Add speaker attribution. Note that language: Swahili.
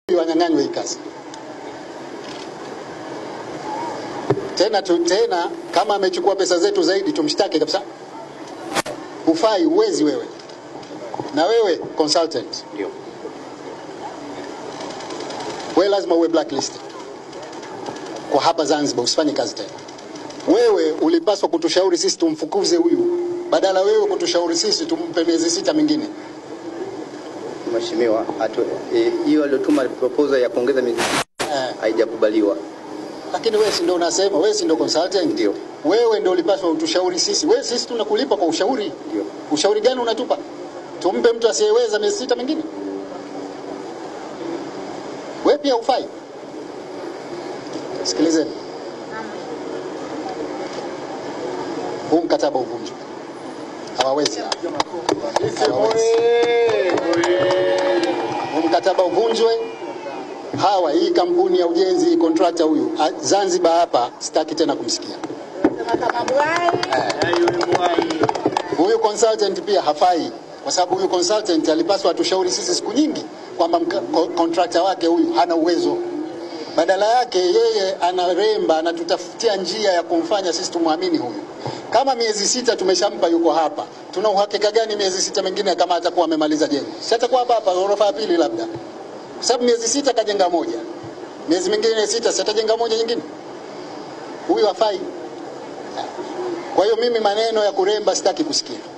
Speaker 1: wanyang'anywe hii kazi tena tu, tena kama amechukua pesa zetu zaidi tumshtaki kabisa. Hufai, uwezi wewe, na wewe consultant
Speaker 2: Ndio.
Speaker 1: wewe lazima uwe blacklisted kwa hapa Zanzibar, usifanye kazi tena. Wewe ulipaswa kutushauri sisi tumfukuze huyu, badala wewe kutushauri sisi tumpe miezi sita mingine.
Speaker 2: Mheshimiwa, hatu- eh, hiyo aliyotuma proposal ya kuongeza miezi
Speaker 1: Eh,
Speaker 2: haijakubaliwa.
Speaker 1: lakini wewe si ndio unasema, wewe si ndio consultant?
Speaker 2: Ndio.
Speaker 1: Wewe ndio ulipaswa utushauri sisi. Wewe sisi tunakulipa kwa ushauri.
Speaker 2: Ndio.
Speaker 1: Ushauri gani unatupa? Tumpe mtu asiyeweza miezi sita mingine? Wewe pia ufai. Sikilizeni, huu mkataba uvunjwe. Hawawezi hawa. Hawawezi. Huu mkataba uvunjwe. Hawa, hii kampuni ya ujenzi, hii contractor huyu a- Zanzibar hapa, sitaki tena kumsikia. Huyu consultant pia hafai, kwa sababu huyu consultant alipaswa atushauri sisi siku nyingi kwamba mka- ko- contractor wake huyu hana uwezo. Badala yake yeye anaremba, anatutafutia njia ya kumfanya sisi tumwamini huyu. Kama miezi sita tumeshampa yuko hapa, tuna uhakika gani miezi sita mingine kama atakuwa amemaliza jengo? Si atakuwa hapa hapa ghorofa ya pili labda, kwa sababu miezi sita kajenga moja, miezi mingine sita, si atajenga moja nyingine? Huyu hafai. Kwa hiyo mimi maneno ya kuremba sitaki kusikia.